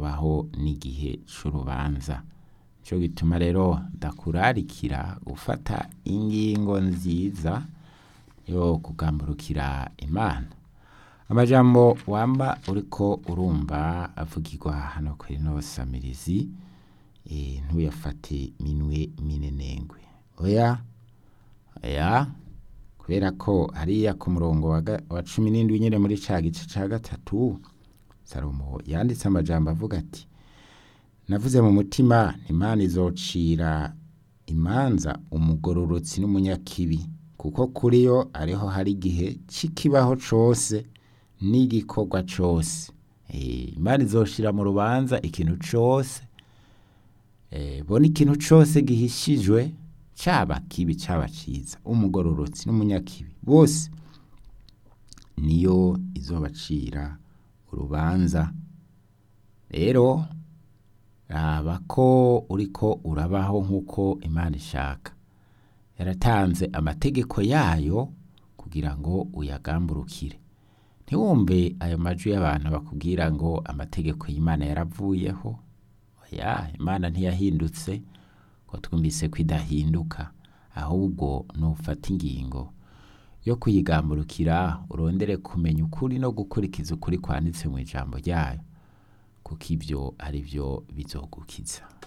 hazobaho n'igihe c'urubanza nico gituma rero ndakurarikira gufata ingingo nziza yo kugamburukira imana amajambo wamba uriko urumva avugirwa hano kuri no samirizi e, ntuyafate minwe minenengwe oya oya kubera ko hariya ku murongo wa ga- wa cumi n'indwi nyene muri ca gice ca gatatu salomo yanditse amajambo avuga ati navuze mu mutima imana izocira imanza umugororotsi n'umunyakibi kuko kuri yo ariho hari igihe c'ikibaho cose n'igikorwa cose Eh, imana izoshira mu rubanza ikintu cose eh, bona ikintu cose gihishijwe caba kibi caba ciza umugororotsi n'umunyakibi bose niyo izobacira urubanza rero raba ko uriko urabaho nk'uko imana ishaka yaratanze amategeko yayo kugira ngo uyagamburukire ntiwumve ayo majwi y'abantu bakubwira ngo amategeko y'imana yaravuyeho oya imana ntiyahindutse ko twumvise ko idahinduka ahubwo nufata ingingo yo kuyigamburukira urondere kumenya ukuri no gukurikiza ukuri kwanditse mu ijambo ryayo kuko ibyo ari byo bizogukiza